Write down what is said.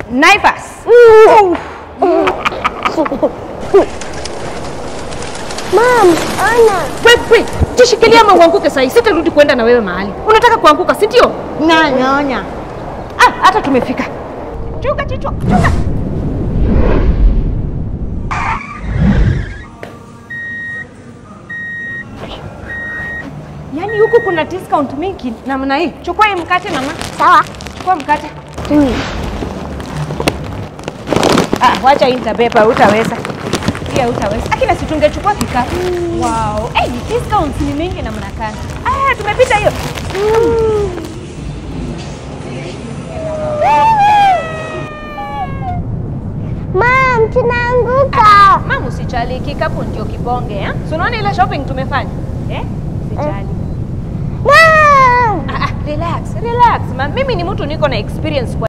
Naivas. Mam, ona. Wewe, jishikilia ama uanguke sasa. Sitarudi kwenda na wewe mahali. Unataka kuanguka, si ndio? Nyonya, onya. Ah, hata tumefika. Chunga kichwa, chunga. Yaani huku kuna discount mingi namna hii. Chukua hii mkate mama. Sawa. Chukua mkate. Mm. Ah, wacha hii nitabeba, utaweza. Pia utaweza. Lakini si tungechukua kikapu. Wow. Eh, hey, discounts ni mingi namna gani? Ah, tumepita hiyo. Mam, tunaanguka. Mama usijali, kikapu ndio kibonge, eh? Si unaona ile shopping tumefanya? Eh? Usijali. Mam. Ah, ah, relax, relax. Ma, mimi ni mtu niko na experience kwa